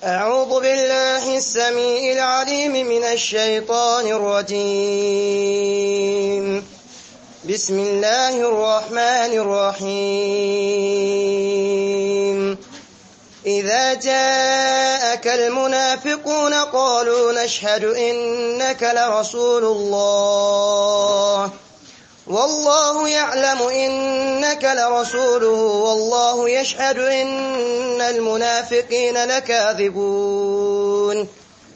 أعوذ بالله السميع العليم من الشيطان الرجيم بسم الله الرحمن الرحيم إذا جاءك المنافقون قالوا نشهد إنك لرسول الله والله يعلم إنك لرسوله والله يشهد إن المنافقين لكاذبون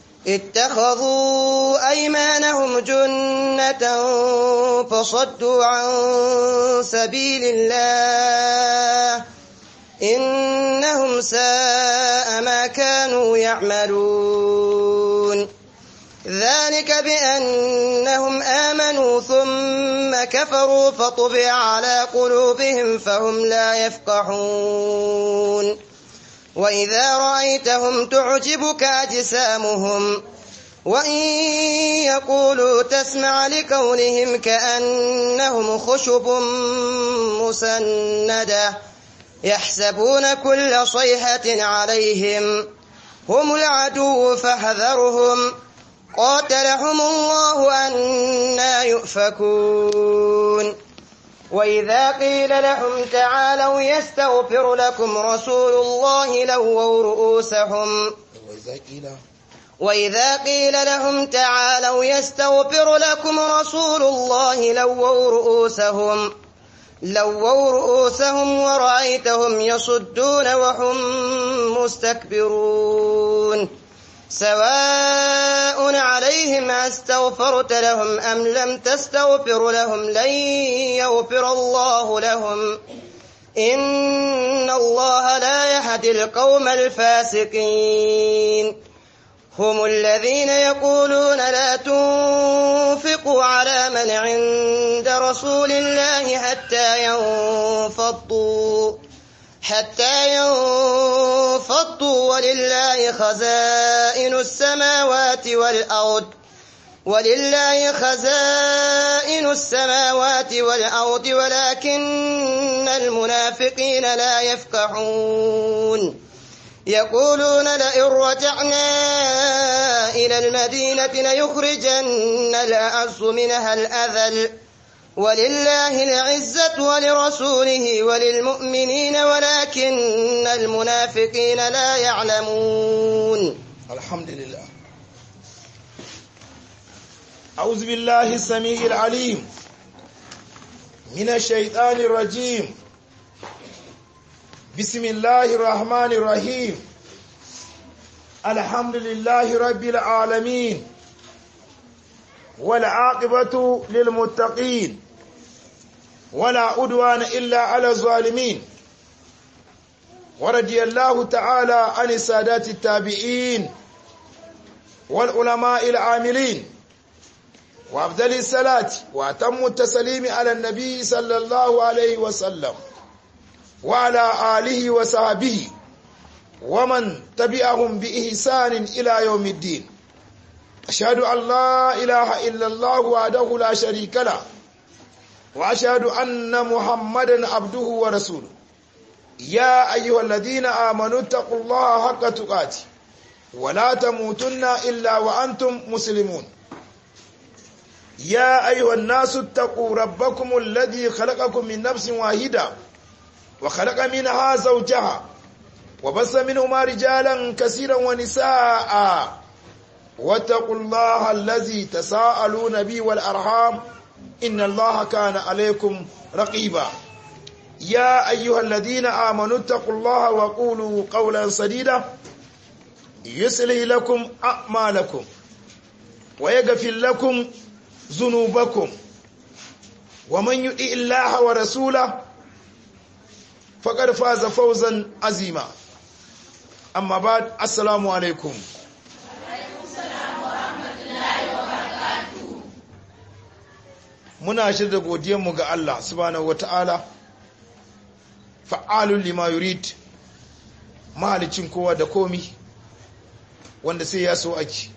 اتخذوا أيمانهم جنة فصدوا عن سبيل الله إنهم ساء ما كانوا يعملون ذلك بأنهم آمنوا ثم كفروا فطبع على قلوبهم فهم لا يفقهون وإذا رأيتهم تعجبك أجسامهم وإن يقولوا تسمع لقولهم كأنهم خشب مسندة يحسبون كل صيحة عليهم هم العدو فاحذرهم قاتلهم الله أنا يؤفكون وإذا قيل لهم تعالوا يستغفر لكم رسول الله لووا رؤوسهم وإذا قيل وإذا قيل لهم تعالوا يستغفر لكم رسول الله لووا رؤوسهم لووا رؤوسهم ورأيتهم يصدون وهم مستكبرون سواء عليهم استغفرت لهم أم لم تستغفر لهم لن يغفر الله لهم إن الله لا يهدي القوم الفاسقين هم الذين يقولون لا تنفقوا على من عند رسول الله حتى ينفضوا حتى ينفضوا ولله خزائن السماوات والأرض ولله خزائن السماوات والأرض ولكن المنافقين لا يفقهون يقولون لئن رجعنا إلى المدينة ليخرجن الأعز منها الأذل ولله العزة ولرسوله وللمؤمنين ولكن المنافقين لا يعلمون الحمد لله أعوذ بالله السميع العليم من الشيطان الرجيم بسم الله الرحمن الرحيم الحمد لله رب العالمين والعاقبة للمتقين ولا عدوان إلا على الظالمين ورضي الله تعالى عن السادات التابعين والعلماء العاملين وأفضل الصلاة وأتم التسليم على النبي صلى الله عليه وسلم وعلى آله وصحبه ومن تبعهم بإحسان إلى يوم الدين أشهد أن لا إله إلا الله وحده لا شريك له وأشهد أن محمدا عبده ورسوله يا أيها الذين آمنوا اتقوا الله حق تقاته ولا تموتن إلا وأنتم مسلمون يا أيها الناس اتقوا ربكم الذي خلقكم من نفس واحدة وخلق منها زوجها وبث منهما رجالا كثيرا ونساء واتقوا الله الذي تساءلون به والأرحام إن الله كان عليكم رقيبا يا أيها الذين آمنوا اتقوا الله وقولوا قولا سديدا يصلح لكم أعمالكم ويغفر لكم ذنوبكم ومن يطع الله ورسوله فقد فاز فوزا عظيما أما بعد السلام عليكم muna shirya godiyanmu ga Allah subhanahu wata'ala fa'alun lima yurid mahalicin kowa da komi wanda sai ya so ake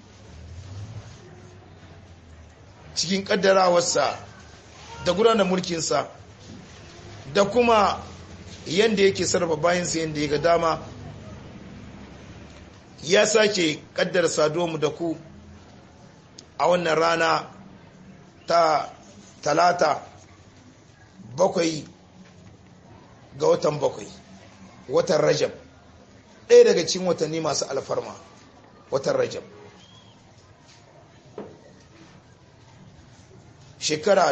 cikin kaddarawarsa da gudanar mulkinsa da kuma yadda yake sarrafa bayansa yadda ya ga dama ya sake kaddara saduwa da ku a wannan rana ta talata bakwai ga watan bakwai watan rajab ɗaya daga cikin watanni masu alfarma watan rajab shekara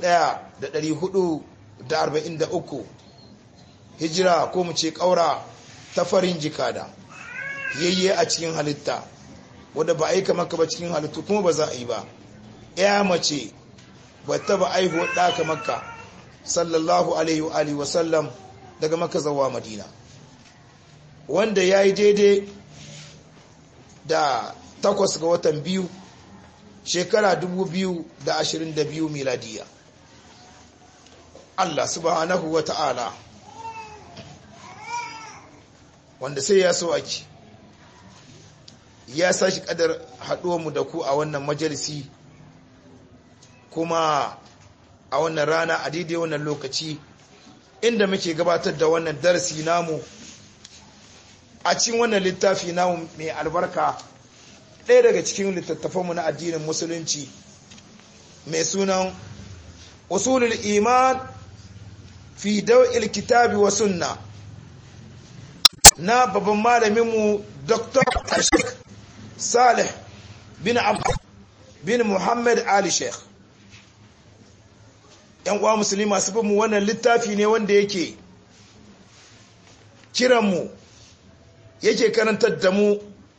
1443 hijira ko mu ce ƙaura ta farin jikada yayye a cikin halitta wadda ba aika maka ba cikin halittu kuma ba za a yi ba ya mace ba ta ba aihuwa ɗaka maka sallallahu alaihi wa sallam daga maka zawa madina wanda ya yi daidai da takwas ga watan biyu shekara 2022 miladiya Allah subhanahu wa ta'ala wanda sai ya so ake ya sashi kadar mu da ku a wannan majalisi kuma a wannan rana a daidai wannan lokaci inda muke gabatar da wannan darasi namu a cikin wannan littafi namu mai albarka ɗaya daga cikin littattafanmu na addinin musulunci mai sunan usulul iman fi daw'il kitabi wa sunna na babban malaminmu dr ashik salih bin abu bin muhammad ali sheikh yan uwa musulmi masu bin mu wannan littafi ne wanda yake kiranmu yake karantar da mu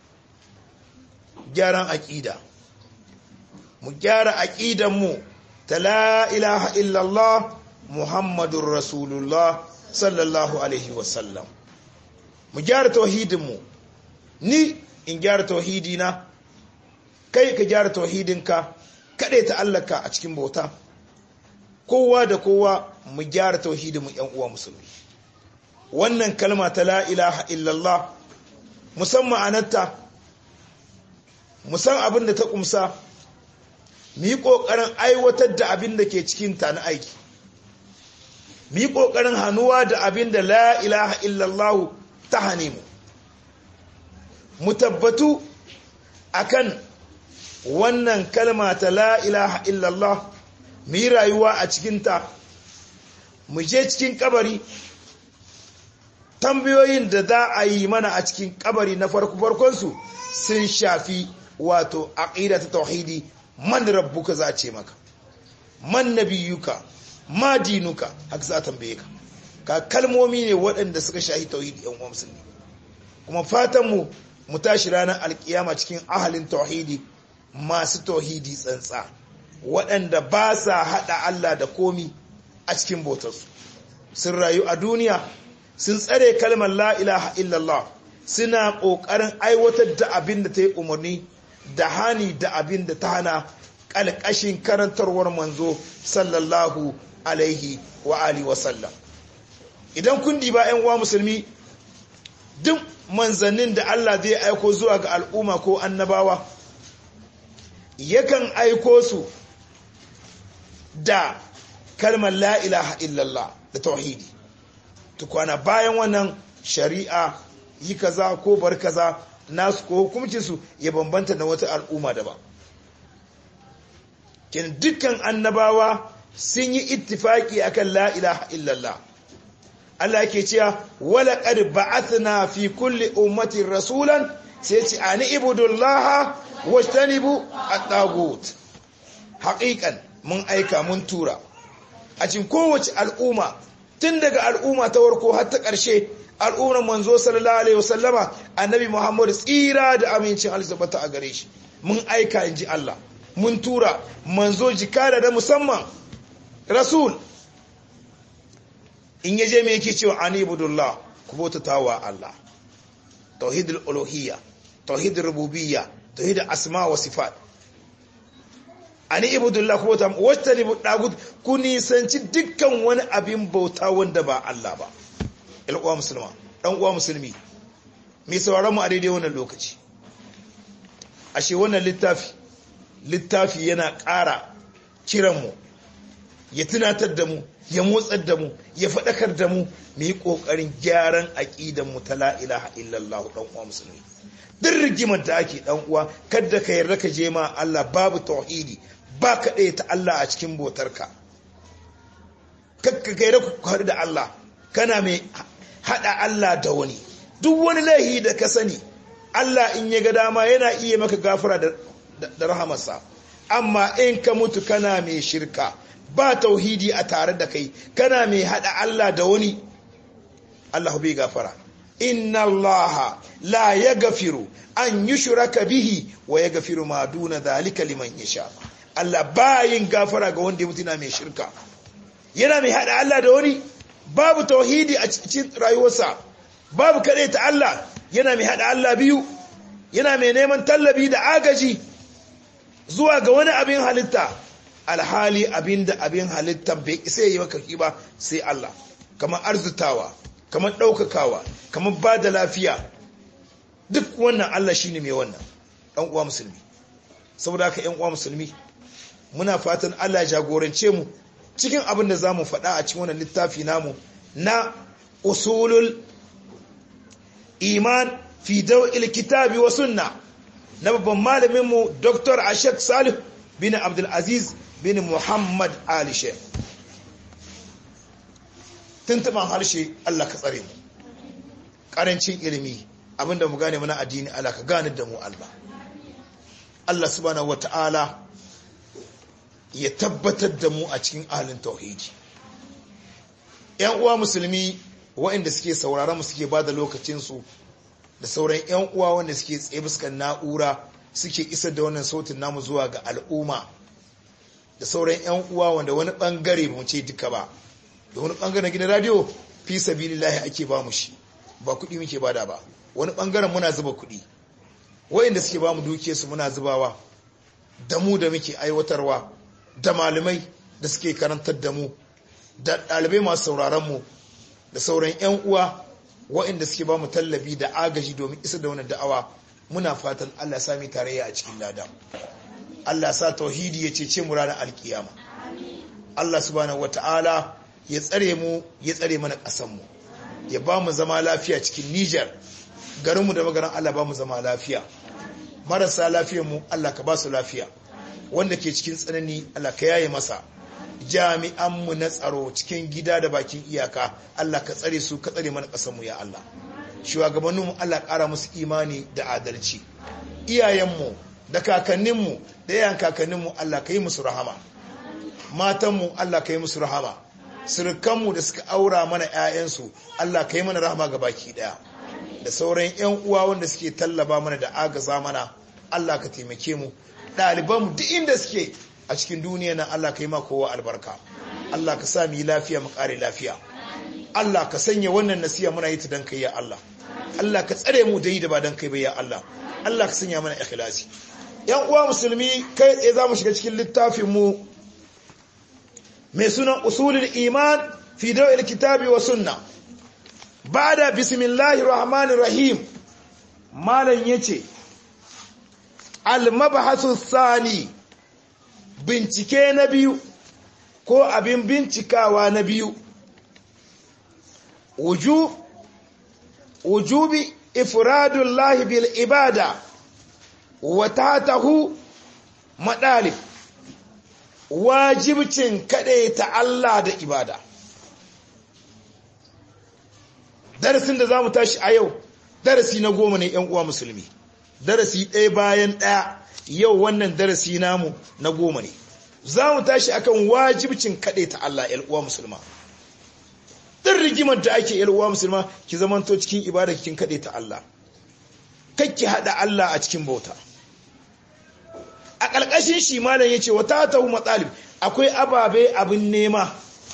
gyaran aƙida mu gyara aƙidanmu ta la ilaha illallah muhammadun rasulullah sallallahu alaihi wasallam mu gyara tauhidinmu ni in gyara tauhidina kai ka gyara tauhidinka kaɗai ta allaka a cikin bauta kowa da kowa mu gyara tauhidinmu ‘yan uwa musulmi wannan kalma ta la ilaha illallah musamman anarta musan abin da ta kumsa mu yi ƙoƙarin aiwatar da abin da ke cikin ta na aiki mu yi ƙoƙarin hannuwa da abin da la ilaha illallah ta hane mu mu tabbatu akan wannan kalma ta la ilaha illallah mu yi rayuwa a cikinta mu je cikin kabari tambayoyin da za a yi mana a cikin kabari na farko farkonsu sun shafi wato aqida ta tauhidi man rabbuka za a ce maka man nabiyuka ma dinuka haka za a tambaye ka ka kalmomi ne waɗanda suka shahi tauhidi yan uwa musulmi kuma fatan mu mu tashi ranar alkiyama cikin ahalin tauhidi masu tauhidi tsantsa waɗanda ba sa haɗa Allah da komi a cikin bautarsu sun rayu a duniya sun tsare kalmar la ilaha illallah suna ƙoƙarin aiwatar da abin da ta yi umarni da hani da abin da ta hana ƙalƙashin karantarwar manzo sallallahu alaihi wa alihi wasallam idan kun diba 'yan uwa musulmi duk manzannin da Allah zai aiko zuwa ga al'umma ko annabawa yakan aiko su da kalmar la ilaha illallah da tauhidi tukwana bayan wannan shari'a yi kaza ko bar kaza nasu ko hukumcinsu ya bambanta da wata al'umma daban kin dukkan annabawa sun yi ittifaki akan la ilaha illallah Allah yake cewa wala qad ba'athna fi kulli ummatin rasulan sai ce ani ibudullaha wajtanibu at-tagut haqiqan mun aika mun tura a cikin kowace al'umma tun daga al'umma ta warko har ta ƙarshe al'ummar manzo sallallahu alaihi wasallama annabi Muhammad tsira da amincin alzabata a gare shi mun aika inji Allah mun tura manzo jikada da musamman rasul in yaje me yake cewa anibudullah ku bautatawa Allah tauhidul uluhiyya tauhidul rububiyya tauhidul asma wa sifat ani ibudullah ku bauta wata ne dagut ku nisanci dukkan wani abin bauta wanda ba Allah ba il uwa musulma dan uwa musulmi mai sauraron mu a daidai wannan lokaci ashe wannan littafi littafi yana ƙara kiran mu ya tunatar da mu ya motsar da mu ya faɗakar da mu mu yi ƙoƙarin gyaran aƙidan mu ta la ilaha illallah dan uwa musulmi duk rigimar da ake dan uwa kada ka yarda ka je ma Allah babu tauhidi ba ka ɗaya ta Allah a cikin botarka kakka ka yarda ku haɗu da Allah kana mai haɗa Allah da wani duk wani laihi da ka sani Allah in ya ga dama yana iya maka gafara da rahamarsa amma in ka mutu kana mai shirka ba tauhidi a tare da kai kana mai hada Allah da wani Allah bai gafara inna Allah la yaghfiru an yushraka bihi wa yaghfiru ma duna dhalika liman yasha Allah bayin gafara ga wanda ya mutu na mai shirka yana mai hada Allah da wani babu tauhidi a cikin rayuwarsa babu kade ta Allah yana mai hada Allah biyu yana mai neman tallabi da agaji zuwa ga wani abin halitta alhali abin da abin halitta bai isa yi maka ba sai Allah kamar arzutawa kamar ɗaukakawa kamar ba da lafiya duk wannan Allah shine mai wannan ɗan uwa musulmi saboda haka ‘yan uwa musulmi muna fatan Allah ya jagorance mu cikin abin da za mu faɗa a cikin wannan littafi namu na usulul iman fi daw'il kitabi wa sunna na babban malaminmu Dr. Ashek Salih bin Abdulaziz bin Muhammad Ali Sheikh. Tuntuban harshe Allah ka tsare mu. Ƙarancin ilimi abinda mu gane mana addini Allah ka gane da mu Allah. Allah subhanahu wata'ala ya tabbatar da mu a cikin ahalin tauhidi. ‘Yan uwa musulmi waɗanda suke sauraron mu suke ba da lokacinsu da sauran 'yan uwa wanda suke tsaye fuskan na'ura suke isar da wannan sautin namu zuwa ga al'umma da sauran 'yan uwa wanda wani bangare ba mu ce duka ba da wani bangaren gidan radio fi sabilillahi ake ba mu shi ba kuɗi muke bada ba wani bangaren muna zuba kuɗi wayanda suke ba mu duke su muna zubawa da mu da muke aiwatarwa da malamai da suke karantar da mu da ɗalibai masu sauraron mu da sauran 'yan uwa waɗanda suke ba mu tallabi da agaji domin isa da wani da'awa muna fatan Allah sami tarayya a cikin lada Allah sa tauhidi ya cece mu ranar alkiyama Allah subhanahu wata'ala ya tsare mu ya tsare mana ƙasar mu ya ba mu zama lafiya cikin Niger garinmu da magaran Allah ba mu zama lafiya marasa lafiyar mu Allah ka ba su lafiya wanda ke cikin tsanani Allah ka yaye masa jami'anmu na tsaro cikin gida da bakin iyaka Allah ka tsare su ka tsare mana ƙasarmu ya Allah shugabanninmu Allah ƙara musu imani da adalci iyayenmu da kakanninmu da yayan kakanninmu Allah ka yi musu rahama matanmu Allah ka yi musu rahama surukanmu da suka aura mana 'ya'yansu Allah ka yi mana rahama ga baki ɗaya da sauran 'yan uwa wanda suke tallaba mana da agaza mana Allah ka taimake mu ɗalibanmu duk inda suke a cikin duniya na Allah ka yi ma kowa albarka Allah ka sa mu yi lafiya mu kare lafiya Allah ka sanya wannan nasiya muna yi ta dan kai ya Allah Allah ka tsare mu da yi da ba dan kai ba ya Allah Allah ka sanya mana ikhlasi yan uwa musulmi kai tsaye za mu shiga cikin littafin mu mai sunan usulul iman fi dawil kitabi wa sunna bada bismillahir rahmanir rahim malam yace al mabhasu thani bincike na biyu ko abin bincikawa na biyu wujubi ifradullahi bil ibada wa tatahu madalib wajibcin ta Allah da ibada darasin da zamu tashi a yau darasi na goma ne yan uwa musulmi darasi ɗaya bayan ɗaya yau wannan darasi namu na goma ne za mu tashi akan wajibcin kaɗe ta Allah uwa musulma ɗin rigimar da ake uwa musulma ki zamanto cikin ibada kin kaɗe ta Allah kakki haɗa Allah a cikin bauta a ƙarƙashin shi malam ya ce wa ta tahu matsalib akwai ababe abin nema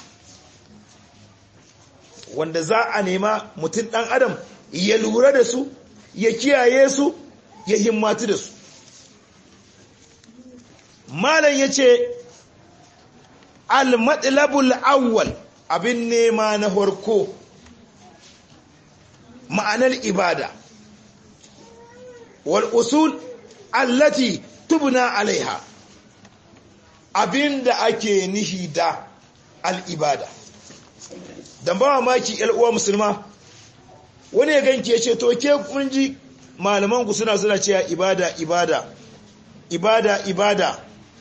wanda za a nema mutum ɗan adam ya lura da su ya kiyaye su ya himmatu da su malam ya ce al-matsalabul awwal abin nema na harko ma'anar ibada wal usul allati tubna alaiha abin da ake nihi da al'ibada don ba maki uwa musulma wani ya ganki ya ce to ke kun ji malamanku suna suna cewa ibada ibada ibada ibada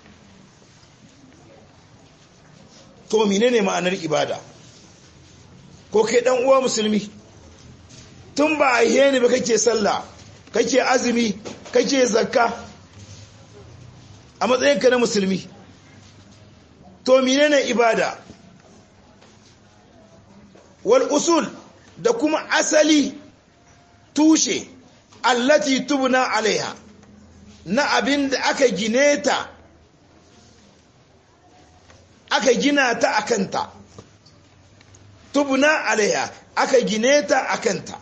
to menene ma'anar ibada ko kai dan uwa musulmi tun ba a yi ni ba kake sallah kake azumi kake zakka a matsayinka na musulmi to menene ibada wal usul da kuma asali tushe allati tubna alaiha na abin da aka gine ta aka gina ta akanta tubna alaiha aka gine ta akanta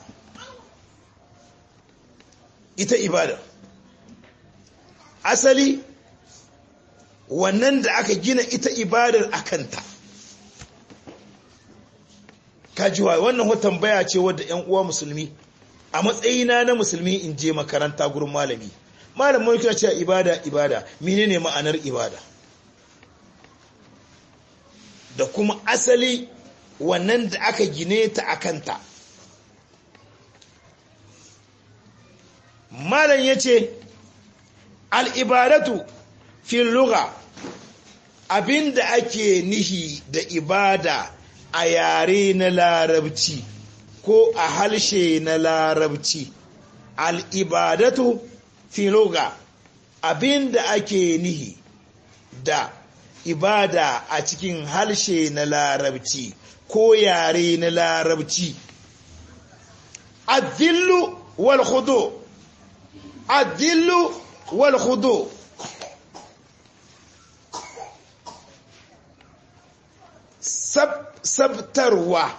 ita ibada asali wannan da aka gina ita ibadar akanta kajiwa wannan watan baya ce wadda ‘yan uwa musulmi a matsayina na musulmi in je makaranta gurin malami malamin kira cewa ibada ibada menene ma'anar ibada da kuma asali wannan da aka gine ta akanta malam ya ce al'ibadatu fil lugha abinda ake nihi da ibada a yare na larabci ko a halshe na larabci al'ibadatu filoga abinda ake nihi da ibada a cikin halshe na larabci ko yare na larabci adillu wal khudu adillu wal khudu sab sabtarwa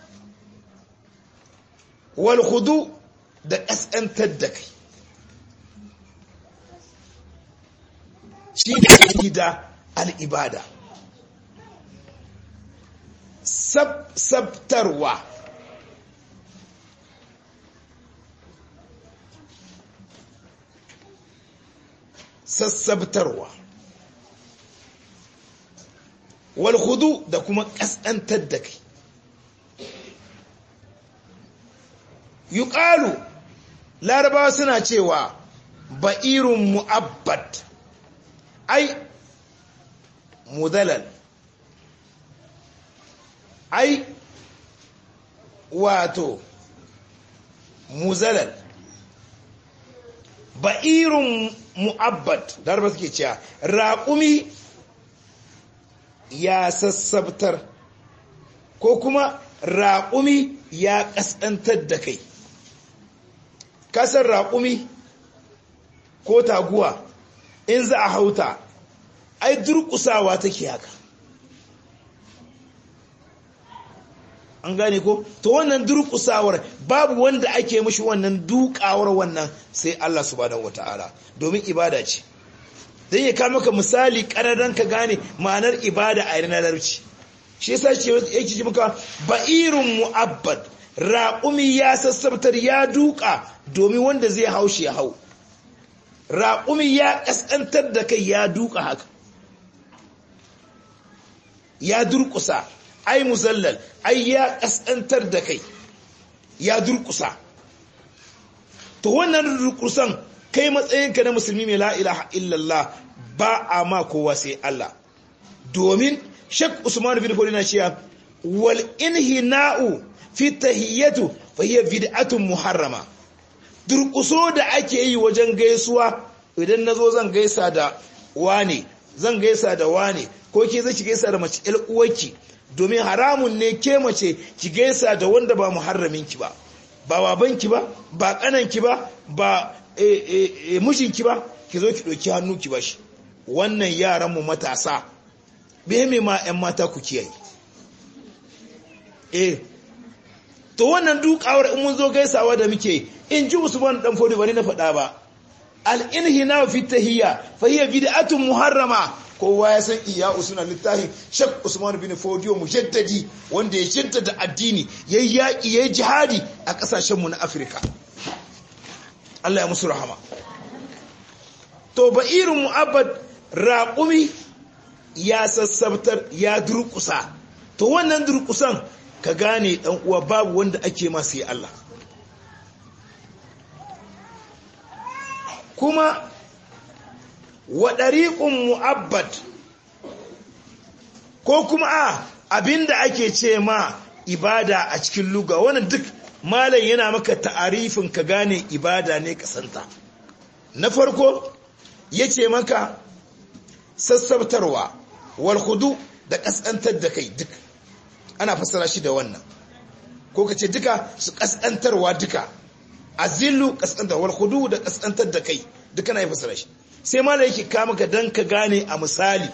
walhudu da ƙasƙantar da kai shi ne da al'ibada sabtarwa sassabtarwa walhudu da kuma ƙasƙantar da kai yuƙalu larabawa suna cewa ba'irun mu'abbad ai mudalal ai wato muzalal ba'irun mu'abbad larabawa suke cewa raƙumi ya sassabtar ko kuma raƙumi ya ƙasƙantar da kai kasar raƙumi ko taguwa in za a hauta ai durƙusawa take haka an gane ko to wannan durƙusawar babu wanda ake mashi wannan dukawar wannan sai Allah subhanahu wata'ala domin ibada ce zai ya kama ka misali ƙararren ka gane ma'anar ibada a yanar larabci shi yasa ce yake ji muka ba'irun mu'abbad raƙumi ya sassabtar ya duka domin wanda zai haushi ya hau raƙumi ya ƙasƙantar da kai ya duka haka ya durƙusa ai muzallal ai ya ƙasƙantar da kai ya durƙusa to wannan durƙusan kai matsayinka na musulmi mai la'ilaha illallah ba a ma kowa sai Allah domin shek usman bin kodina cewa wal inhina'u fi tahiyyatu fa hiya bid'atun muharrama durƙuso da ake yi wajen gaisuwa idan nazo zan gaisa da wane zan gaisa da wane ko ke zai ki gaisa da mace ƴar uwarki domin haramun ne ke mace ki gaisa da wanda ba muharramin ki ba ba babanki ba ba kananki ba ba mijinki ba ki zo ki ɗauki hannu ki bashi wannan yaran mu matasa bai ma 'yan mata ku kiyaye eh to wannan dukawar in mun zo gaisawa da muke in ji usman dan fodi bari na faɗa ba al-inhina fi tahiyya fa hiya bid'atun muharrama kowa ya san iya usman littafin shak usman bin fodiyo mujaddadi wanda ya cinta da addini yayi yaki yayi jihadi a kasashen mu na afirka Allah ya musu rahama to ba irin mu'abbad raqumi ya sassabtar ya durkusa to wannan durkusan ka gane dan uwa babu wanda ake ma sai Allah kuma wa dariqun mu'abbad ko kuma a abinda ake ce ma ibada a cikin luga wannan duk malam yana maka ta'arifin ka gane ibada ne kasanta na farko yace maka sassabtarwa wal khudu da kasantar da kai duk ana fassara shi da wannan ko kace duka su kasantarwa duka azillu kasantar wal khudu da kasantar da kai duka na fassara shi sai malam yake ka maka dan ka gane a misali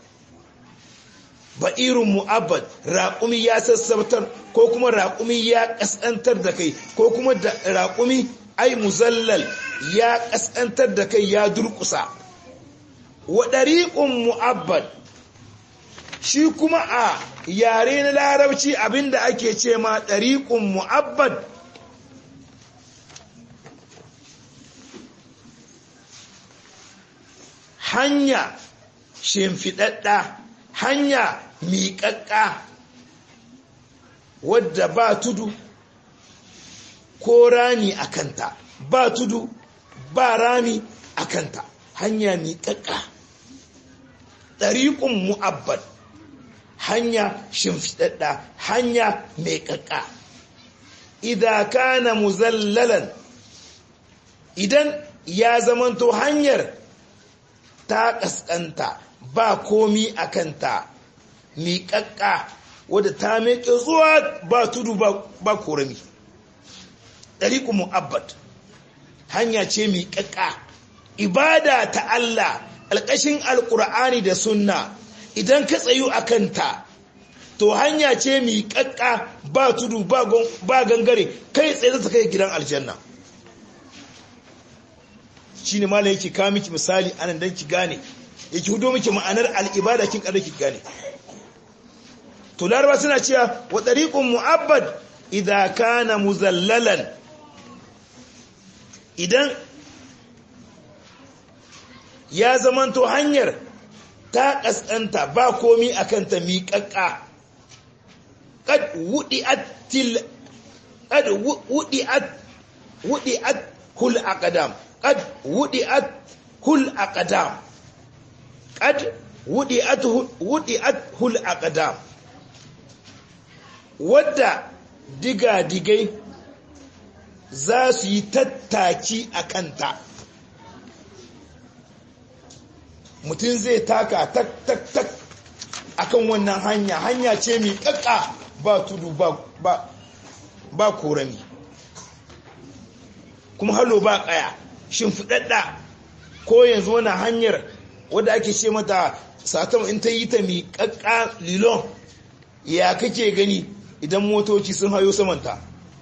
ba'irun mu'abbad raƙumi ya sassabtar ko kuma raƙumi ya ƙasƙantar da kai ko kuma raƙumi ai muzallal ya ƙasƙantar da kai ya durƙusa wa ɗariƙun mu'abbad shi kuma a yare na larabci abinda ake ce ma ɗariƙun mu'abbad hanya shimfiɗaɗɗa hanya miƙaƙƙa wadda ba tudu ko rami a kanta ba tudu ba rami a kanta hanya miƙaƙƙa ɗariƙun mu'abbad hanya shimfiɗaɗɗa hanya miƙaƙƙa idan kana muzallalan idan ya zamanto hanyar ta ƙasƙanta ba komi a kanta miƙaƙƙa wadda ta meƙe zuwa ba tudu ba korami ɗariƙu mu'abbad hanya ce miƙaƙƙa ibada ta Allah alƙashin alƙur'ani da sunna idan ka tsayu a kanta to hanya ce miƙaƙƙa ba tudu ba gangare kai tsaye zata kai gidan aljanna shi ne malam yake kawo miki misali anan don ki gane yake hudo miki ma'anar al'ibada kin kada ki gane to laraba suna cewa wa tariqun mu'abbad idza kana muzallalan idan ya zamanto hanyar ta kaskanta ba komi akan ta miƙaƙƙa qad wudi'at til qad wudi'at wudi'at hul aqdam qad wudi'at hul aqdam qad wudi'at wudi'at hul aqdam wadda diga-digai za su yi tattaki a kanta mutum zai taka tak tak tak akan wannan hanya hanya ce mai kakka ba tudu ba ba ba korami kuma halo ba kaya shimfiɗaɗɗa ko yanzu wani hanyar wadda ake ce mata satam in ta yi ta mai kakka lilon ya kake gani idan motoci sun hayo samanta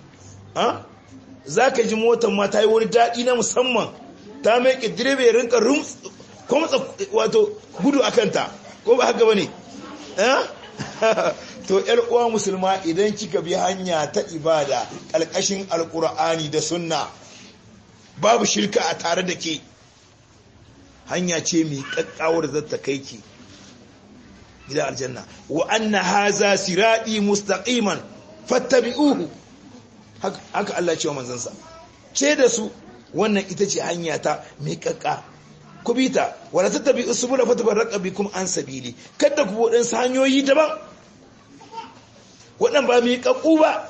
za ka ji motar ma ta yi wani daɗi na musamman ta mai direba ya rinka kwamtsa wato gudu a kanta ko ba haka ba ne to uwa musulma idan kika bi hanya ta ibada ƙalƙashin alƙur'ani da sunna babu shirka a tare da ke hanya ce mai ƙaƙƙawar zata kai ki gidan aljanna wa anna haza siradi mustaqiman fattabi'uhu haka Allah ce wa manzansa ce da su wannan ita ce hanya ta mai kakka ku bi ta wala tattabi usbula fatabarraqa bikum an sabili kada ku bodin hanyoyi daban wadan ba mai kakku ba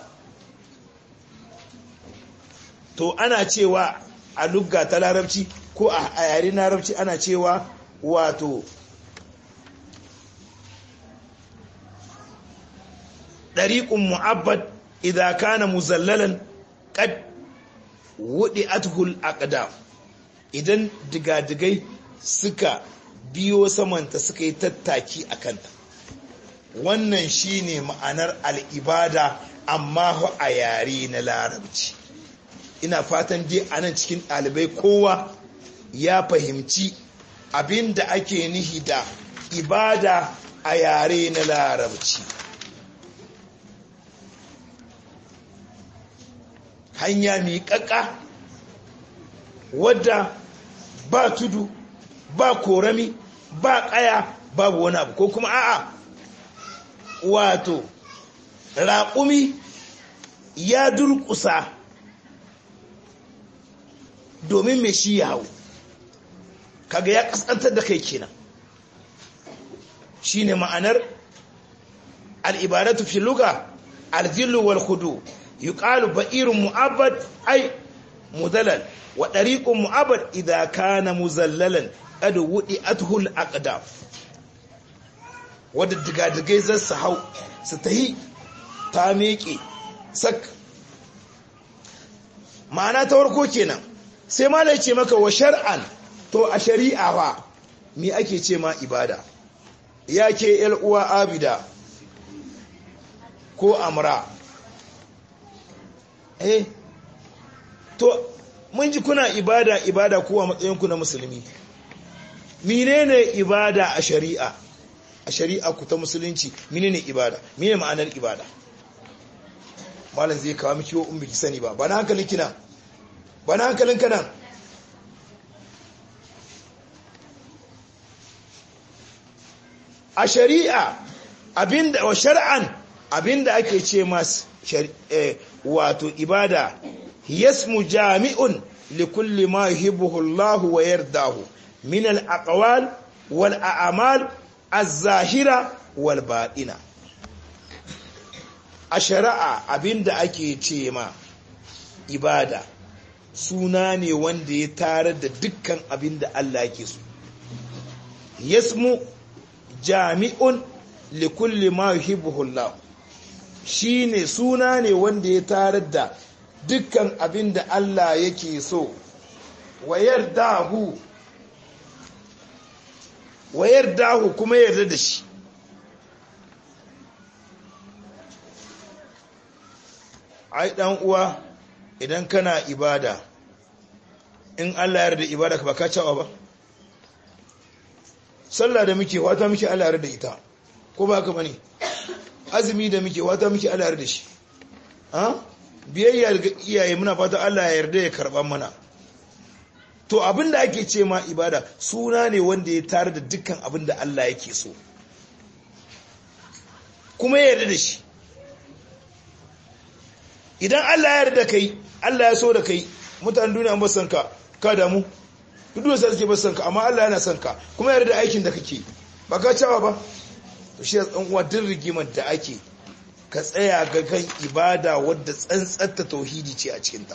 to ana cewa a lugga ta larabci ko a yare larabci ana cewa wato ɗariƙun mu'abbad idan kana muzallalan ƙad wuɗi athul aqdam idan digadigai suka biyo samanta suka yi tattaki a kanta wannan shine ma'anar al'ibada amma a yare na larabci ina fatan dai a nan cikin ɗalibai kowa ya fahimci abin da ake nihi da ibada a yare na larabci hanya miƙaƙa wadda ba tudu ba korami ba ƙaya babu wani abu ko kuma a'a wato raƙumi ya durƙusa domin mai shi ya hau kaga ya ƙasƙantar da kai kenan shi ne ma'anar al'ibaratu fi luga aljillu wal hudu yi ƙalu ba'irin mu'abbad ai mudalal wa ɗariƙun mu'abbad idan kana muzallalan ƙadu wuɗi athul aqdam wadda digadigai zai su hau su ta yi ta meƙe sak ma'ana ta warko kenan sai malai ce maka wa shar'an to a shari'a ba me ake ce ma ibada ya ke uwa abida ko amra eh to mun ji kuna ibada ibada ko a matsayinku na musulmi menene ibada a shari'a a shari'a ku ta musulunci menene ibada menene ma'anar ibada malam zai kawo miki wa ummi ki sani ba ba na hankalin kina ba na hankalin kana a shari'a abinda wa shar'an abinda ake ce mas wato ibada yasmu jami'un likulli ma yuhibbuhu Allah wa yardahu min al-aqwal wal a'mal az-zahira wal batina a shari'a abinda ake ce ma ibada suna ne wanda ya tare da dukkan abinda Allah yake so yasmu jami'un likulli ma yuhibbuhu Allah shine suna ne wanda ya tare da dukkan abinda Allah yake so wayar dahu wayar dahu kuma yarda da shi ai dan uwa idan kana ibada in Allah yarda ibada ka ba ka cewa ba sallah da muke wata muke Allah yarda ita ko ba ka bane azumi da muke wata muke Allah yarda shi ha biyayya ga iyaye muna fata Allah ya yarda ya karban mana to abinda ake ce ma ibada suna ne wanda ya tare da dukkan abinda Allah yake so kuma ya yarda da shi idan Allah ya yarda kai Allah ya so da kai mutanen duniya ba san ka ka damu duk da sai suke ba san ka amma Allah yana san ka kuma yarda aikin da kake ba ka cewa ba to shi dan uwa din rigimar da ake ka tsaya ga kan ibada wadda tsantsanta tauhidi ce a cikin ta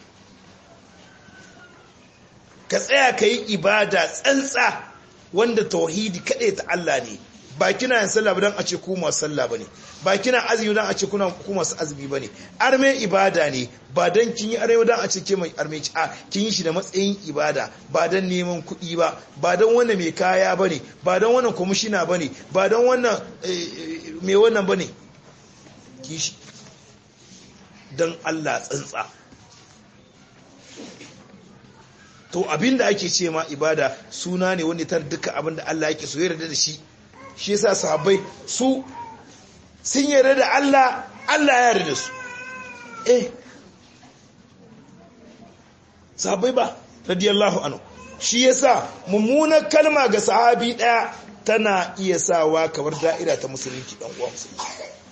ka tsaya ka yi ibada tsantsa wanda tauhidi kaɗai ta Allah ne ba kina yin sallah ba don a ce ku masu sallah ba ne ba kina azumi don a ce kuna ku masu azumi ba ne arme ibada ne ba don kin yi arme don a ce ke mai arme ci a kin yi shi da matsayin ibada ba don neman kuɗi ba ba don wannan mai kaya ba ne ba don wannan kwamishina ba ne ba don wannan mai wannan ba ne kishi don Allah tsantsa to abinda ake ce ma ibada suna ne wanda tar duka abinda Allah yake so yarda da shi shi yasa sahabbai su sun yarda da Allah Allah ya yarda da su eh sahabbai ba radiyallahu anhu shi yasa mummunar kalma ga sahabi daya tana iya sawa kamar da'ira ta musulunci dan uwa musulunci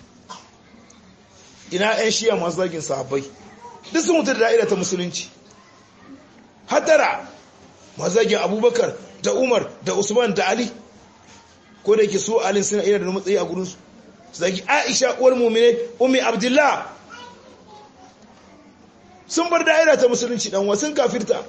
ina ƴan shiya masu zagin sahabbai duk sun mutu da da'ira ta musulunci hatara mazagin abubakar da umar da usman da ali ko da yake su alin suna iya da matsayi a gurinsu zagi aisha uwar mumine ummi abdullah sun bar da'ira ta musulunci dan wasun kafirta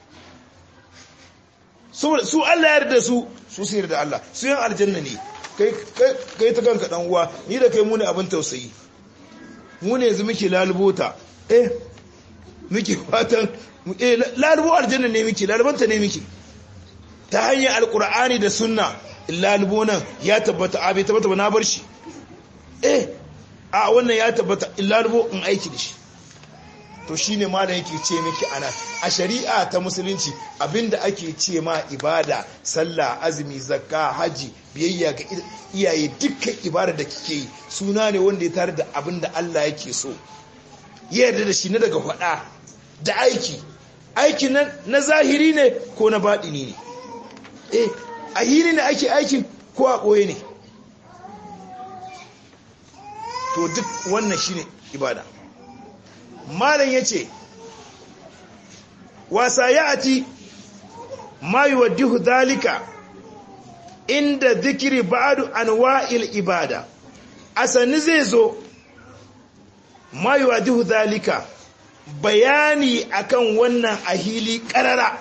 su Allah yarda su su su yarda Allah su yan aljanna ne kai kai ta kanka dan uwa ni da kai mu ne abin tausayi mu ne yanzu muke lalubota eh muke fatan lalubo aljanna ne miki lalubanta ne miki ta hanyar alkur'ani da sunna lalubo nan ya tabbata a bai tabbata ba na bar shi eh a wannan ya tabbata lalubo in aiki da shi to shine malam yake ce miki ana a shari'a ta musulunci abinda ake ce ma ibada sallah azumi zakka haji biyayya ga iyaye dukkan ibada da kike yi suna ne wanda ya tare da abinda Allah yake so ya yarda da shi na daga faɗa da aiki aikin nan na zahiri ne ko na baɗini ne eh a hiri ne ake aikin ko a ɓoye ne to duk wannan shine ibada malam yace wasa ya'ati ma yuwaddihu dhalika inda zikiri ba'du anwa'il ibada asani zai zo ma yuwaddihu dhalika bayani akan wannan ahili karara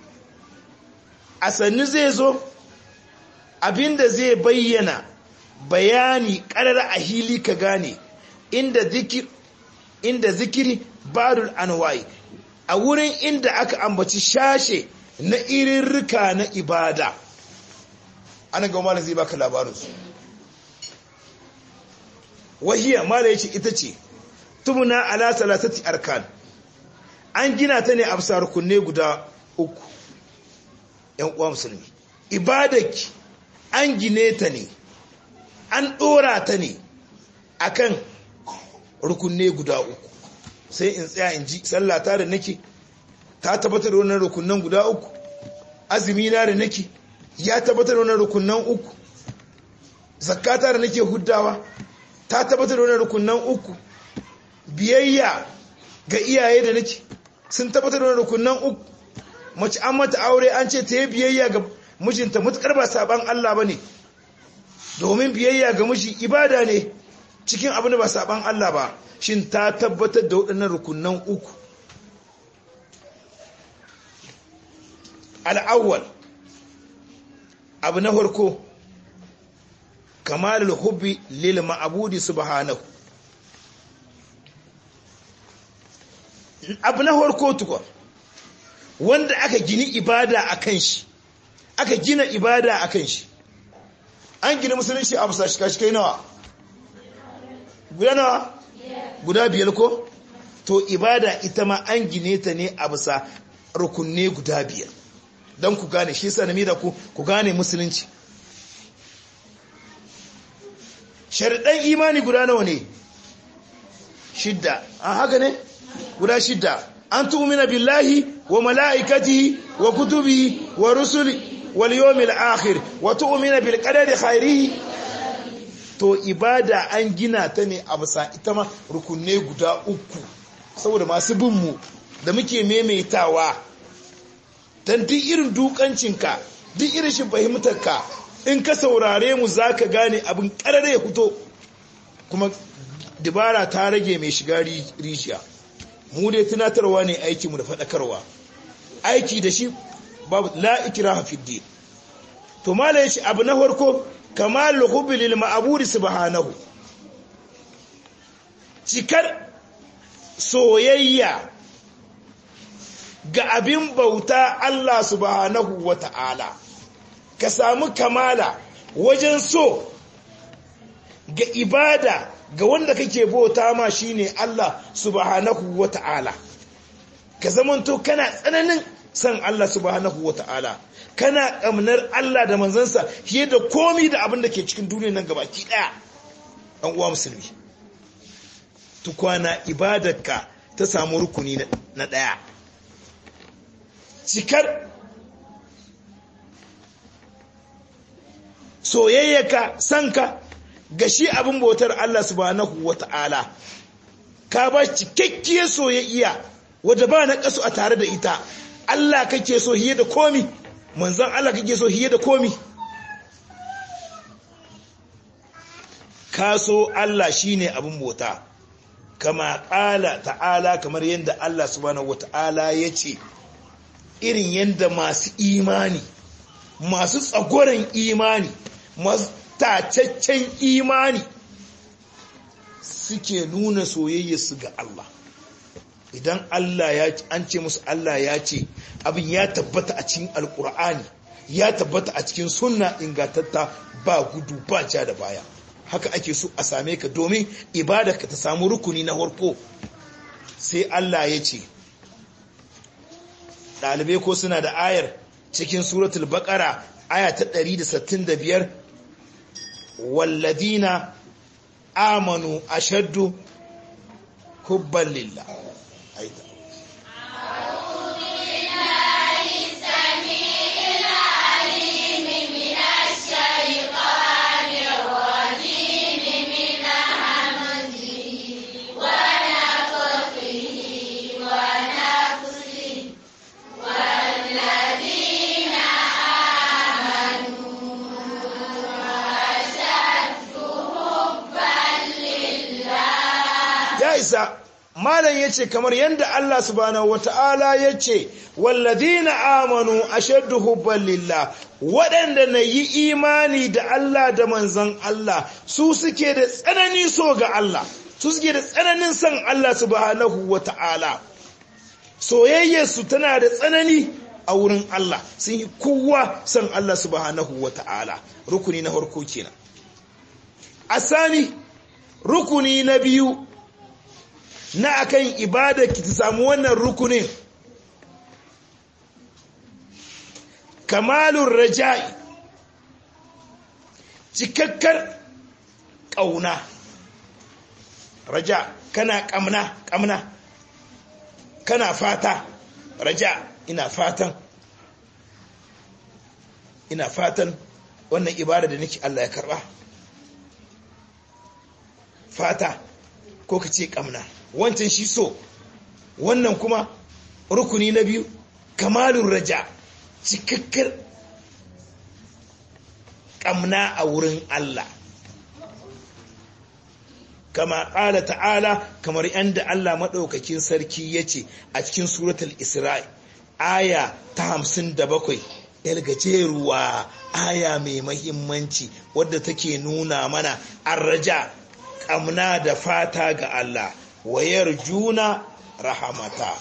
asani zai zo abinda zai bayyana bayani karara ahili ka gane inda zikir inda zikiri ba'du anwa'i a wurin inda aka ambaci shashe na irirrika na ibada ana ga malam zai baka labarinsu wahiya malam yace ita ce tumuna ala salasati arkan an gina ta ne a bisa rukunne guda uku yan uwa musulmi ibadaki an gine ta ne an dora ta ne akan rukunne guda uku sai in tsaya in ji sallata da nake ta tabbatar da wannan rukunan guda uku azumi na da nake ya tabbatar da wannan rukunan uku zakata da nake huddawa ta tabbatar da wannan rukunan uku biyayya ga iyaye da nake sun tabbatar da wannan rukunan uku mace an mata aure an ce ta yi biyayya ga mijinta mutukar ba saban Allah bane domin biyayya ga miji ibada ne cikin abin da ba saban Allah ba shin ta tabbatar da waɗannan rukunan uku al'awwal abu na farko kamalul hubbi lil ma'budi subhanahu abu na farko tukwa wanda aka gini ibada akan shi aka gina ibada akan shi an gina musulunci a bisa shika-shikai nawa guda nawa guda biyar ko to ibada ita ma an gine ta ne a bisa rukunne guda biyar don ku gane shi sa da ku ku gane musulunci sharaɗan imani guda nawa ne shidda an haka ne guda shidda an tu'mina billahi wa mala'ikatihi wa kutubihi wa rusuli wal yawmil akhir wa tu'mina bil qadari khairihi to ibada an gina ta ne a bisa ita ma rukunne guda uku saboda masu bin mu da muke maimaitawa dan duk irin dukancinka duk irin shi fahimtarka in ka saurare mu zaka gane abin karare ya fito kuma dibara ta rage mai shiga rijiya mu dai tunatarwa ne aiki mu da faɗakarwa aiki da shi babu la ikraha fi din to malai shi abu na farko kamal hubbi lil ma'budi subhanahu cikar soyayya ga abin bauta Allah subhanahu wata'ala ka samu kamala wajen so ga ibada ga wanda kake bauta ma shine Allah subhanahu wata'ala ka zamanto kana tsananin san Allah subhanahu wata'ala kana kamnar Allah da manzansa fiye da komi da abin da ke cikin duniyar nan gabaki daya an uwa musulmi tukwana ibadarka ta samu rukuni na daya cikar soyayyaka sanka ga shi abin bautar Allah subhanahu wata'ala ka ba cikakkiyar soyayya wadda ba na kasu a tare da ita Allah kake so hiye da komi manzon Allah kake so hiye da komi ka so Allah shine abin bauta kama ƙala ta'ala kamar yadda Allah subhanahu wata'ala ya ce irin yadda masu imani masu tsagoran imani masu tacaccen imani suke nuna soyayyarsu ga Allah idan Allah ya an ce musu Allah ya ce abin ya tabbata a cikin alkur'ani ya tabbata a cikin sunna ingantatta ba gudu ba ja da baya haka ake so a same ka domin ibada ka ta samu rukuni na farko sai Allah ya ce ɗalibai ko suna da ayar cikin suratul baqara aya ta 165 walladina amanu ashaddu hubban lillah aita ya isa malam yace kamar yanda Allah subhanahu wataala yace walladhina amanu ashaddu hubban lillah waɗanda na yi imani da Allah da manzon Allah su suke da tsananin so ga Allah su suke da tsananin son Allah subhanahu wataala soyayyarsu tana da tsanani a wurin Allah sun yi kowa son Allah subhanahu wataala rukuni na farko kenan asani rukuni na biyu na akan ibada ki ta samu wannan rukunin kamalun raja'i cikakkar ƙauna raja kana ƙamna ƙamna kana fata raja ina fatan ina fatan wannan ibada da nake Allah ya karba fata ko ka ce ƙamna wancan shi so wannan kuma rukuni na biyu kamalun raja cikakkar ƙamna a wurin Allah kama ƙala ta'ala kamar yadda Allah maɗaukakin sarki ya ce a cikin suratul isra'i aya ta hamsin da bakwai gajeruwa aya mai mahimmanci wadda take nuna mana an raja ƙamna da fata ga Allah wayar juna rahamata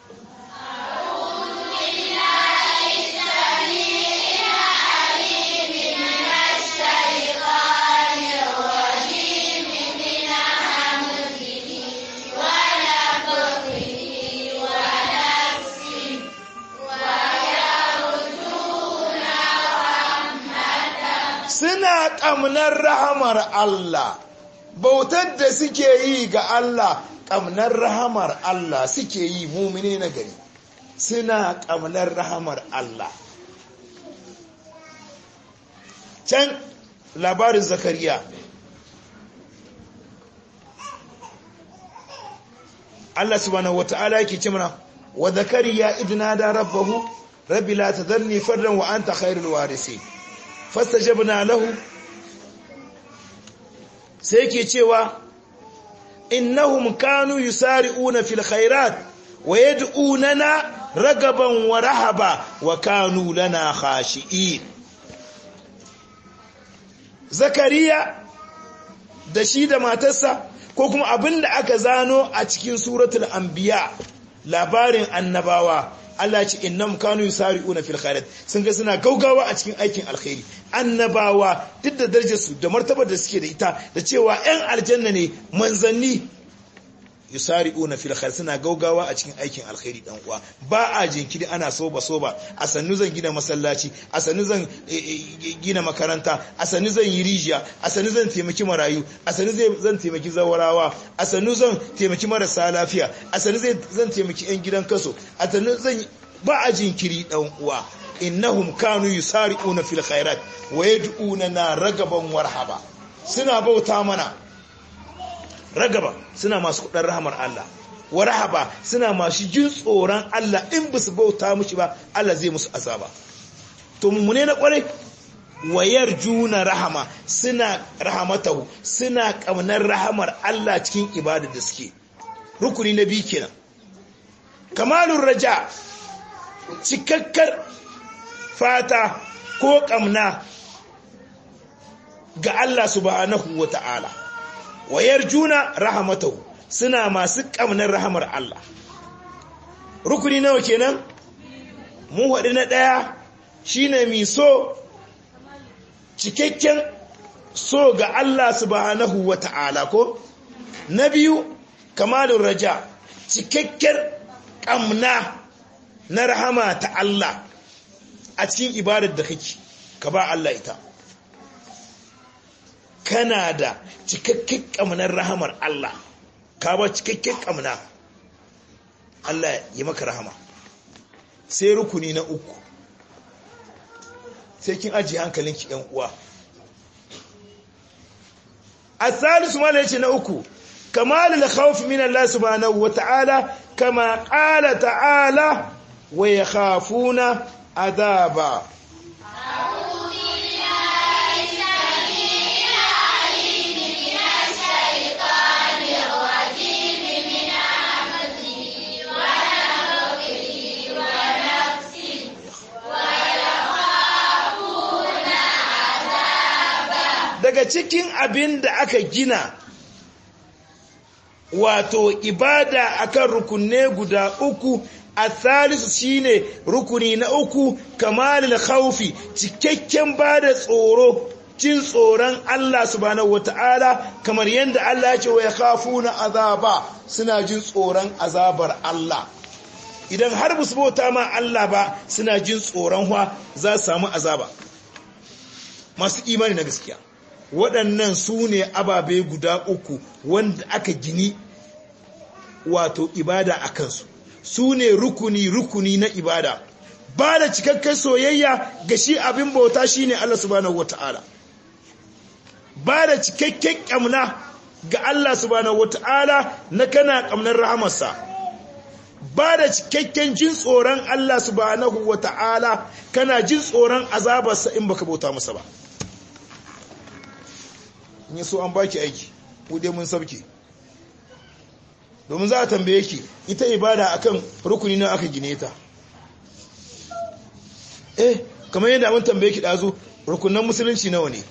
suna ƙamnar rahamar Allah bautar da suke yi ga Allah ƙamnar rahamar Allah suke yi mumine na gari suna ƙamnar rahamar Allah can labarin zakariya Allah subhanahu wata'ala yake ce mana wa zakariya idna da rabbahu rabbi la tadharni fardan wa anta khairul warisin fastajabna lahu sai yake cewa innahum kanu yusari'una fil khairat wa yad'unana ragaban wa rahaba wa kanu lana khashi'in zakariya da shi da matarsa ko kuma abinda aka zano a cikin suratul anbiya labarin annabawa Allah ce innam kanu yusari'una fil khairat sun ga suna gaugawa a cikin aikin alkhairi annabawa duk da darajar su da martabar da suke da ita da cewa ƴan aljanna ne manzanni yusari'una fil khairat suna gaugawa a cikin aikin alkhairi dan uwa ba a jinkiri ana soba soba a sannu zan gina masallaci a sannu zan gina makaranta a sannu zan yi rijiya a sannu zan taimaki marayu a sannu zan taimaki zawarawa a sannu zan taimaki marasa lafiya a sannu zan taimaki yan gidan kaso a sannu zan ba a jinkiri dan uwa innahum kanu yusari'una fil khairat wa yad'una na ragaban warhaba suna bauta mana ragaba suna masu kudin rahamar Allah wa rahaba suna masu jin tsoron Allah in ba su bauta mushi ba Allah zai musu azaba to mummune na kwarai wayar juna rahama suna rahamatahu suna kamnar rahamar Allah cikin ibadar da suke rukuni na biyu kenan kamalun raja cikakkar fata ko kamna ga Allah subhanahu wa ta'ala wayar juna rahamatahu suna masu ƙamnar rahamar Allah rukuni nawa kenan mu haɗu na ɗaya shine mi so cikakken so ga Allah subhanahu wa ta'ala ko na biyu kamalun raja cikakken ƙamna na rahama ta Allah a cikin ibadar da kake ka ba Allah ita kana da cikakken ƙamnar rahamar Allah ka ba cikakken ƙamna Allah ya maka rahama sai rukuni na uku sai kin ajiye hankalinki ‘yan uwa a salisu mala yace na uku kamalul khawf min Allah subhanahu wa ta'ala kama qala ta'ala wa yakhafuna adaba cikin abin da aka gina wato ibada akan rukunne guda uku a thalisu shine rukuni na uku kamalil khawfi cikakken bada tsoro jin tsoron Allah subhanahu wata'ala kamar yadda Allah ya ce wa yakhafuna azaba suna jin tsoron azabar Allah idan har ba su bauta ma Allah ba suna jin tsoron wa za su samu azaba masu imani na gaskiya waɗannan su ne ababe guda uku wanda aka gini wato ibada a kansu su ne rukuni-rukuni na ibada ba da cikakken soyayya ga shi abin bauta shi ne Allah subhanahu wa ta'ala ba da cikakken ƙamna ga Allah subhanahu wa ta'ala na kana ƙamnar rahamarsa ba da cikakken jin tsoron Allah subhanahu wa ta'ala kana jin tsoron azabarsa in baka bauta masa ba in so an baki aiki ku dai mun sabke domin za a tambaye ki ita ibada akan rukuni na aka gine ta eh kamar yadda mun tambaye ki dazu rukunan musulunci nawa ne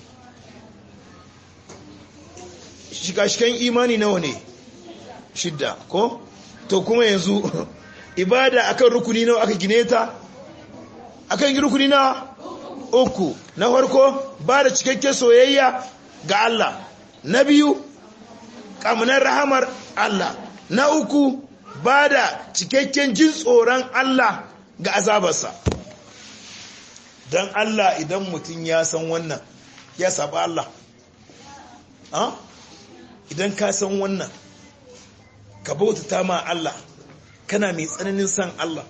shika-shikan imani nawa ne shidda ko to kuma yanzu ibada akan rukuni nawa aka gine ta akan rukuni na uku na farko ba da cikakken soyayya ga Allah na biyu ƙamnar rahamar Allah na uku ba da cikakken jin tsoron Allah ga azabarsa don Allah idan mutum ya san wannan ya saba Allah idan ka san wannan ka bautata ma Allah kana mai tsananin san Allah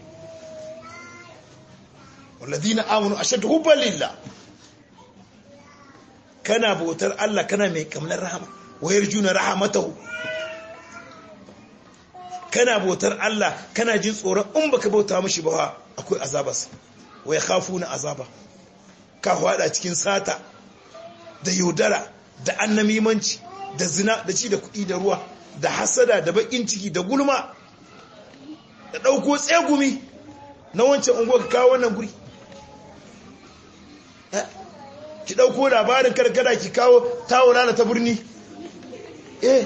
walladina amanu ashaddu hubban lillah kana bautar Allah kana mai kamnar rahama wayar juna rahamatahu kana bautar Allah kana jin tsoron in baka bauta mishi ba akwai azabas waya khafuna azaba ka hwada cikin sata da yaudara da annamimanci da zina da ci da kuɗi da ruwa da hasada da bakin ciki da gulma da ɗauko tsegumi na wancan unguwa ka kawo wannan guri ki ɗauko labarin karkara ki kawo tawo rana ta birni eh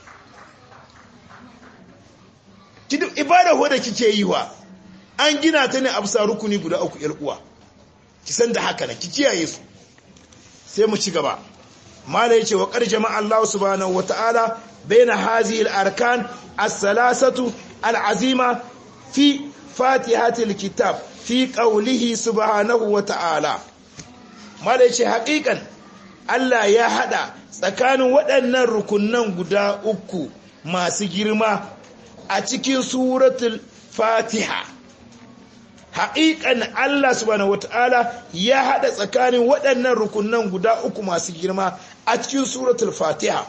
ki duk ibada hoda kike yi wa an gina ta ne a bisa rukuni guda uku yar uwa ki san da haka na ki kiyaye su sai mu ci gaba mala yace wa qad jama'a Allah subhanahu wataala baina hazihi al-arkan as-salasatu al-azima fi fatihatil kitab fi qawlihi subhanahu wataala mala yace haƙiƙan Allah ya hada tsakanin waɗannan rukunan guda uku masu girma a cikin suratul fatiha haƙiƙan Allah subhanahu wata'ala ya haɗa tsakanin waɗannan rukunan guda uku masu girma a cikin suratul fatiha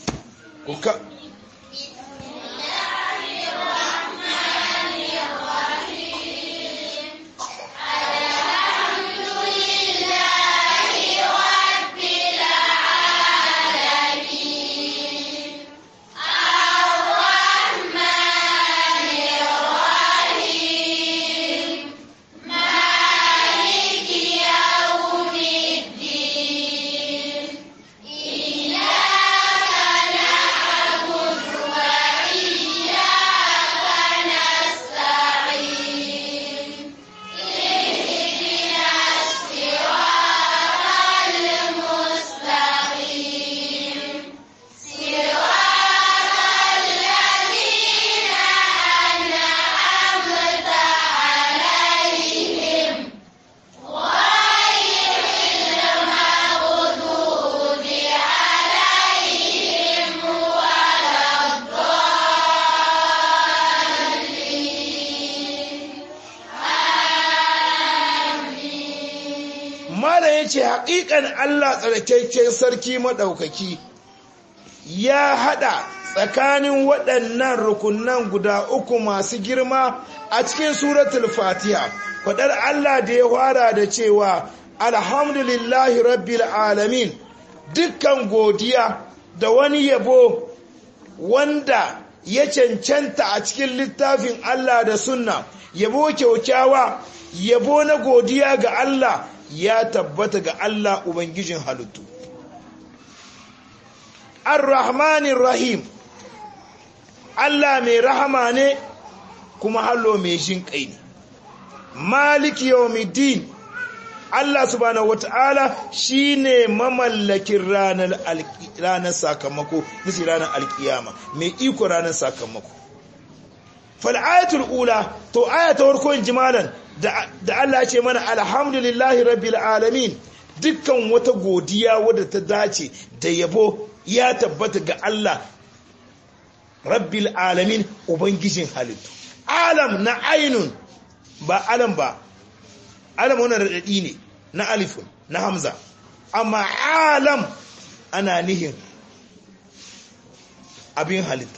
mala ya ce haƙiƙan Allah tsarkakken sarki maɗaukaki ya haɗa tsakanin waɗannan rukunan guda uku masu girma a cikin suratul fatiha faɗar Allah da ya fara da cewa alhamdulillahi rabbil alamin dukkan godiya da wani yabo wanda ya cancanta a cikin littafin Allah da sunna yabo kyaukyawa yabo na godiya ga Allah ya tabbata ga Allah Ubangijin halittu. ar-rahmanir rahim Allah mai rahama ne kuma hallo mai jin kai ne maliki yawmiddin Allah subhanahu wata'ala shine mamallakin ranar ranar sakamako nisi ranar alkiyama mai iko ranar sakamako fal ayatul ula to ayatul farko jimalan da da Allah ya ce mana alhamdulillahi rabbil alamin dukkan wata godiya wadda ta dace da yabo ya tabbata ga Allah rabbil alamin ubangijin halittu alam na ainun ba alam ba alam wannan radadi ne na alifun na hamza amma alam ana nihin abin halitta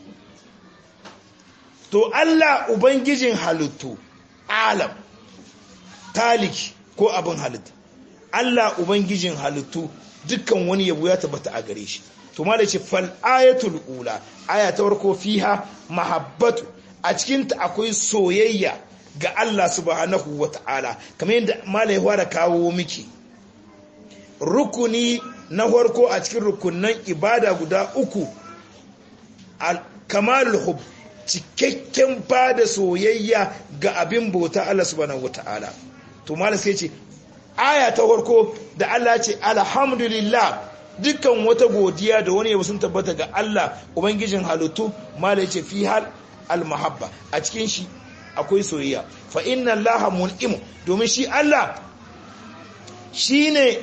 to Allah ubangijin halittu alam taliki ko abin halitta Allah ubangijin halittu dukkan wani yabo ya tabbata a gare shi to ma da ce fal ayatul ula aya ta farko fiha mahabbatu a cikin ta akwai soyayya ga Allah subhanahu wata'ala kamar yadda malai da kawo miki rukuni na farko a cikin rukunan ibada guda uku al kamalul hub cikakken bada soyayya ga abin bauta Allah subhanahu wata'ala to malai sai ce aya ta farko da Allah ce alhamdulillah dukkan wata godiya da wani yabo sun tabbata ga Allah ubangijin halittu malai ce fi hal almahabba a cikin shi akwai soyayya fa inna allaha mun'im domin shi Allah shine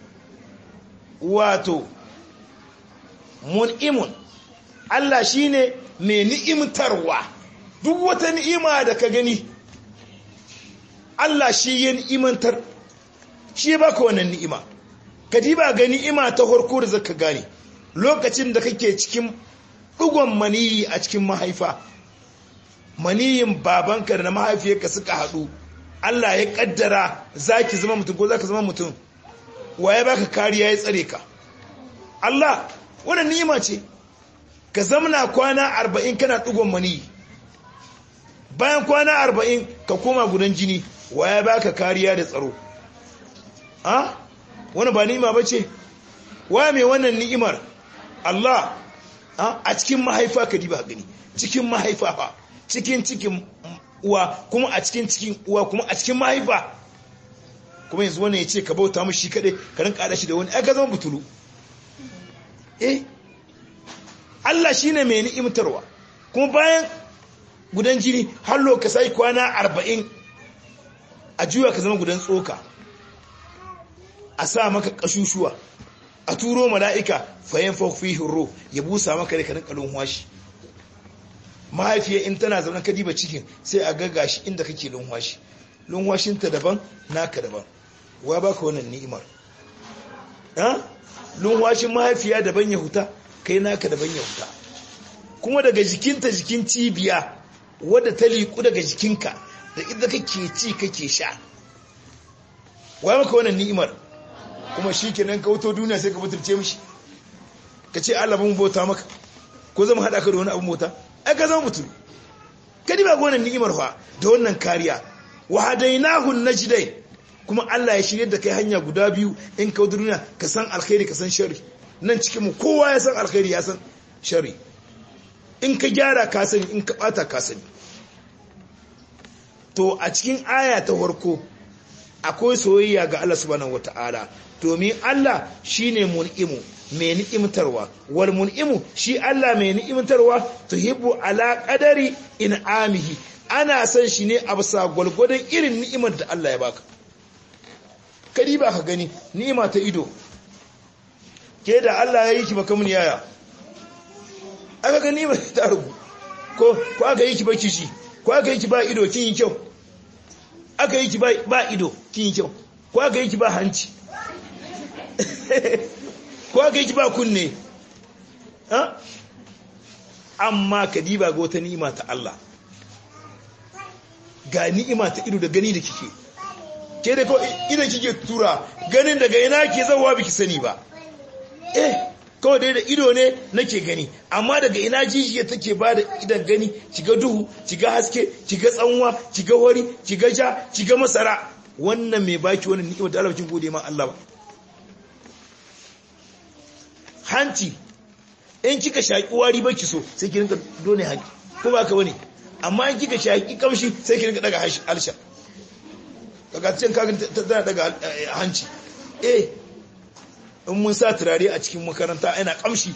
wato mun'imun Allah shine mai ni'imtarwa duk wata ni'ima da ka gani Allah shi ya ni'imantar shi ba ka wannan ni'ima ka diba ga ni'ima ta harko da zaka gane lokacin da kake cikin dugon maniyi a cikin mahaifa maniyin babanka da na mahaifiyarka suka haɗu Allah ya kaddara zaki zama mutum ko zaka zama mutum waye baka kariya ya tsare ka Allah wannan ni'ima ce ka zamna kwana arba'in kana dugon maniyi bayan kwana arba'in ka koma gudan jini waye baka kariya da tsaro a wani ba ni'ima ba ce wa mai wannan ni'imar Allah a cikin mahaifa ka diba gani cikin mahaifa fa cikin cikin uwa kuma a cikin cikin uwa kuma a cikin mahaifa kuma yanzu wannan ya ce ka bauta mu shi kaɗai ka rinka haɗa shi da wani aka zama butulu eh Allah shi ne mai ni'imtarwa kuma bayan gudan jini har ka sai kwana arba'in a juya ka zama gudan tsoka a sa maka kashushuwa a turo mala'ika fayin fafihin ro ya busa maka da kanin kalon washi mahaifiyar in tana zaune ka diba cikin sai a gaga shi inda kake lunwashi lunwashinta daban naka daban wa baka wannan ni'imar lunwashin mahaifiya daban ya huta kai naka daban ya huta kuma daga jikinta jikin cibiya wadda ta liku daga jikinka da inda kake ci kake sha wa maka wannan ni'imar kuma shi kenan ka wuto duniya sai ka butulce mishi ka ce Allah mun bauta maka ko zama haɗa ka da wani abu mota ai ka zama mutum ka diba ga wannan ni'imar fa da wannan kariya wa hadainahu najdai kuma Allah ya shirye da kai hanya guda biyu in ka duniya ka san alkhairi ka san sharri nan cikin mu kowa ya san alkhairi ya san sharri in ka gyara ka sani in ka bata ka sani to a cikin aya ta farko akwai soyayya ga Allah subhanahu wata'ala domin Allah shine mun'imu mai ni'imtarwa wal mun'imu shi Allah mai ni'imtarwa tuhibbu ala qadari in'amihi ana san shi ne a bisa gwalgwadon irin ni'imar da Allah ya baka kadi ba ka gani ni'ima ta ido ke da Allah ya yi ki baka mun yaya aka ga ni'ima ta rubu ko ko aka yi ki baki shi ko aka yi ki ba ido kin yi kyau aka yi ki ba ido kin yi kyau ko aka yi ki ba hanci ko aka yi ki ba kunne amma ka diba ga wata ni'ima ta Allah ga ni'ima ta ido da gani da kike ke da kawai idan kike tura ganin daga ina ke zawa biki sani ba eh kawai dai da ido ne nake gani amma daga ina jijiya take ba da idan gani kiga duhu kiga haske kiga tsanwa kiga wari kiga ja kiga masara wannan mai baki wannan ni'imar da Allah kin gode ma Allah ba hanci in kika shaki wari baki so sai ki rinka done haki ko ba ka bane amma in kika shaki kamshi sai ki rinka daga halsha kaga cin kagin tana daga hanci eh in mun sa turare a cikin makaranta yana kamshi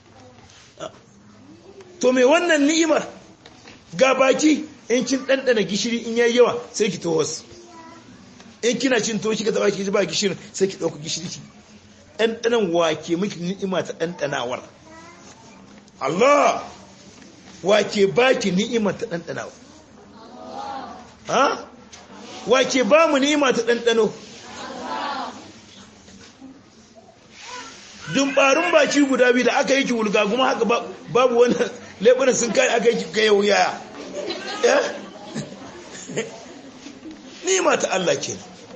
to me wannan ni'imar ga baki in kin dandana gishiri in yayi yawa sai ki tohos in kina cin to kika taba ki ba gishirin sai ki dauka gishiri ki dandanan wake miki ni'ima ta dandanawar Allah wake baki ni'ima ta dandanawa ha wake ba mu ni'ima ta dandano dumbarin baki guda biyu da aka yi ki wulga kuma haka babu wani lebunan sun kai aka yi ki kai wuya ni'ima ta Allah ke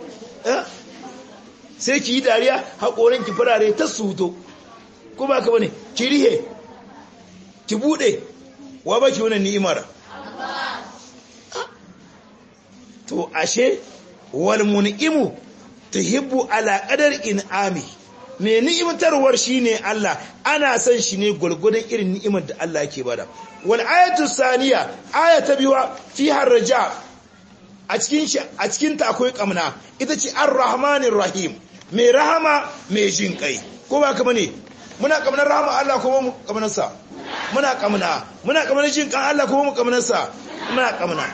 sai ki yi dariya haƙorin ki farare ta suto ko ba ka bane ki rihe ki bude wa baki wannan ni'imar to ashe wal mun'imu tuhibbu ala qadar in'ami me ni'imtarwar shine Allah ana son shi ne gurgurdan irin ni'imar da Allah yake bada wal ayatu saniya ayata biwa fiha raja a cikin shi a cikin ta akwai kamna ita ce ar-rahmanir rahim mai rahama mai jin kai ko ba ka bane muna kamnar rahama Allah ko mu kamnar sa muna kamna muna kamnar jin kan Allah ko mu kamnar sa muna kamna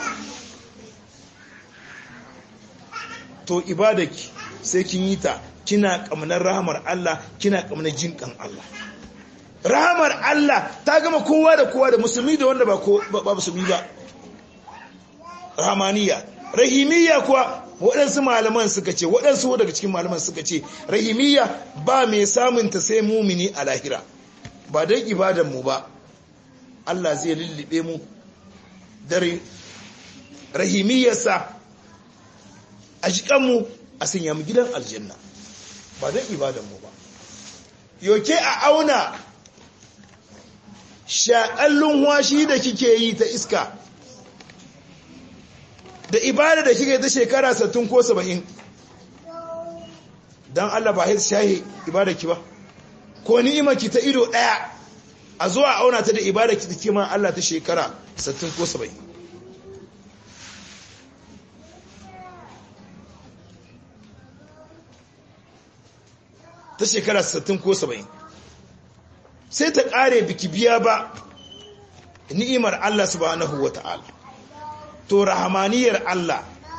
to ibadaki sai kin yi ta kina kamnar rahamar Allah kina kamnar jin kan Allah rahamar Allah ta gama kowa da kowa da musulmi da wanda ba ba musulmi ba rahamaniya rahimiyya kuwa waɗansu malaman suka ce waɗansu daga cikin malaman suka ce rahimiyya ba mai samun ta sai mumini a lahira ba don ibadan mu ba Allah zai lullube mu dare rahimiyyarsa a jikanmu a sanya mu gidan aljanna ba don ibadan mu ba yoke a auna shaƙallun washi da kike yi ta iska da ibada da kike ta shekara 60 ko 70 dan Allah ba sai shahi ibada ki ba ko ni'ima ki ta ido daya a zuwa auna ta da ibada ki take ma Allah ta shekara 60 ko 70 ta shekara 60 ko 70 sai ta kare biki biya ba ni'imar Allah subhanahu wata'ala to rahamaniyar Allah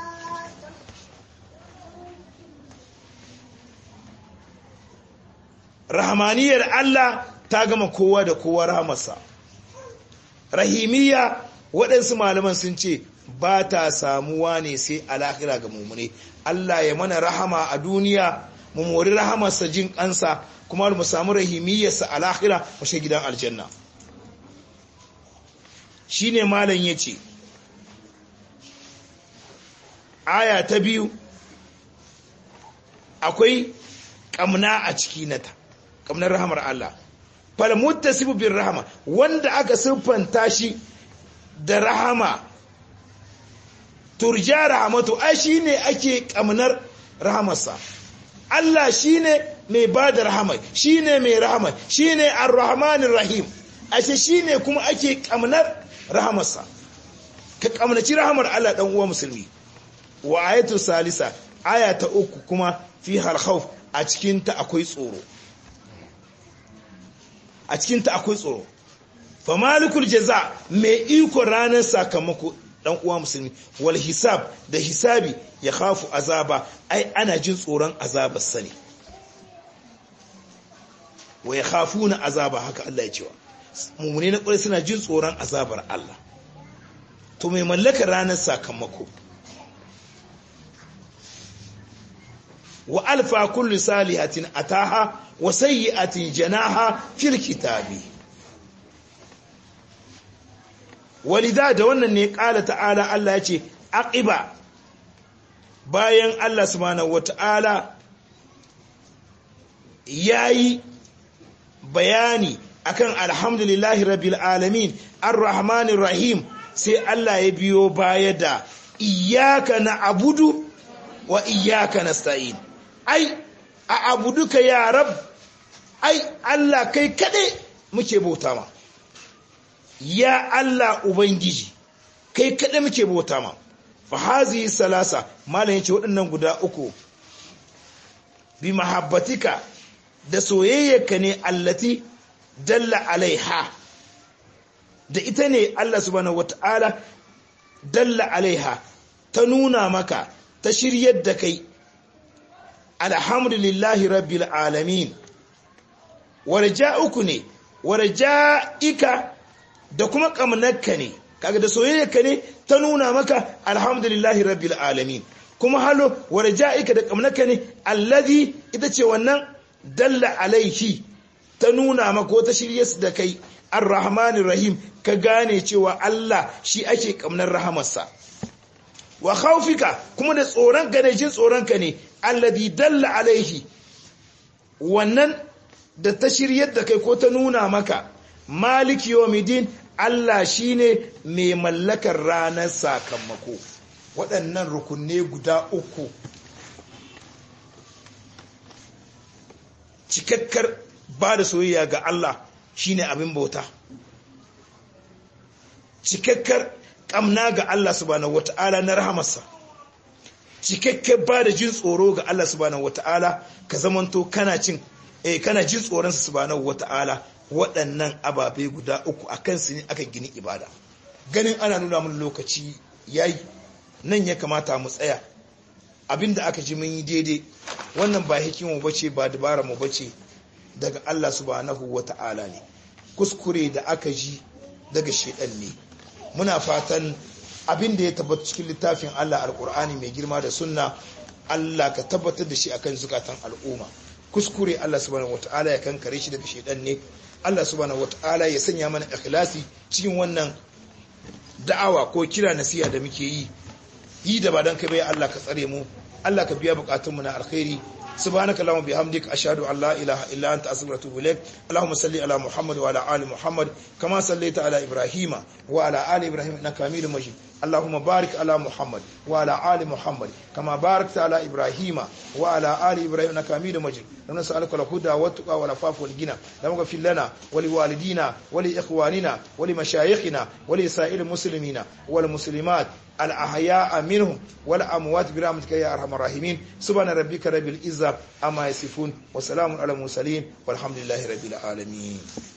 rahamaniyar Allah ta gama kowa da kowa rahamarsa rahimiyya waɗansu malaman sun ce ba ta samuwa ne sai alahira ga mummune Allah ya mana rahama a duniya mu mori rahamarsa jin kansa kuma mu samu rahimiyyarsa alahira mu shi gidan aljanna shine malam yace aya ta biyu akwai kamna a ciki nata kamnar rahamar Allah fal muttasibu bir rahama wanda aka siffanta shi da rahama turja rahamatu ai shine ake kamnar rahamarsa Allah shine mai bada rahama shine mai rahama shine ar-rahmanir rahim ashe shine kuma ake kamnar rahamarsa ka kamnaci rahamar Allah dan uwa musulmi wa ayatu salisa aya ta uku kuma fi halkhawf a cikin ta akwai tsoro a cikin ta akwai tsoro fa malikul jaza mai iko ranar sakamako dan uwa musulmi wal hisab da hisabi ya khafu azaba ai ana jin tsoron azabar sani wa ya khafuna azaba haka Allah ya cewa mummune na kwarai suna jin tsoron azabar Allah to mai mallakar ranar sakamako wa alfa kullu salihatin ataha wa sayyi'atin janaha fil kitabi walida da wannan ne kala ta'ala Allah ya ce aqiba bayan Allah subhanahu wata'ala yayi bayani akan alhamdulillahi rabbil alamin arrahmanir rahim sai Allah ya biyo baya da iyyaka na'budu wa iyyaka nasta'in ai a abuduka ya rab ai Allah kai kade muke bauta ma ya Allah ubangiji kai kaɗai muke bauta ma fa hazihi salasa malam yace waɗannan guda uku bi mahabbatika da soyayyarka ne allati dalla alaiha da ita ne Allah subhanahu wata'ala dalla alaiha ta nuna maka ta shiryar da kai alhamdulillahi rabbil alamin warja'uku ne warja'ika da kuma kamnarka ne kaga da soyayyarka ne ta nuna maka alhamdulillahi rabbil alamin kuma halo warja'ika da kamnarka ne allazi ita ce wannan dalla alaihi ta nuna maka ko ta shirye da kai arrahmanir rahim ka gane cewa Allah shi ake kamnar rahamarsa wa khawfika kuma da tsoron ka da jin tsoron ka ne alladhi dalla alaihi wannan da ta shiryar da kai ko ta nuna maka maliki yawmiddin Allah shine mai mallakar ranar sakamako waɗannan rukunne guda uku cikakkar ba da soyayya ga Allah shine abin bauta cikakkar kamna ga Allah subhanahu wata'ala na rahamarsa cikakken ba da jin tsoro ga Allah subhanahu wata'ala ka zamanto kana cin eh kana jin tsoronsa subhanahu wata'ala waɗannan ababe guda uku akan su ne aka gini ibada ganin ana nuna mun lokaci yayi nan ya kamata mu tsaya abinda aka ji mun yi daidai wannan ba hikimu bace ba dabara mu bace daga Allah subhanahu wata'ala ne kuskure da aka ji daga shedan ne muna fatan abin da ya tabbata cikin littafin Allah alkur'ani mai girma da sunna Allah ka tabbatar da shi akan zukatan al'umma kuskure Allah subhanahu wataala ya kankare shi daga shedan ne Allah subhanahu wataala ya sanya mana ikhlasi cikin wannan da'awa ko kira nasiha da muke yi yi da ba dan kai bai Allah ka tsare mu Allah ka biya bukatunmu na alkhairi سبحانك اللهم بحمدك أشهد أن لا إله إلا أنت أستغفرك وأتوب إليك اللهم صل على محمد وعلى آل محمد كما صليت على إبراهيم وعلى آل إبراهيم إنك حميد مجيد اللهم بارك على محمد وعلى آل محمد كما باركت على إبراهيم وعلى آل إبراهيم إنك حميد مجيد نسألك الهدى والتقى والعفاف والغنى اللهم اغفر لنا ولوالدينا ولإخواننا ولمشايخنا ولسائر المسلمين والمسلمات الأحياء منهم والأموات برحمتك يا أرحم الراحمين سبحان ربك رب العزة أما يصفون وسلام على المرسلين والحمد لله رب العالمين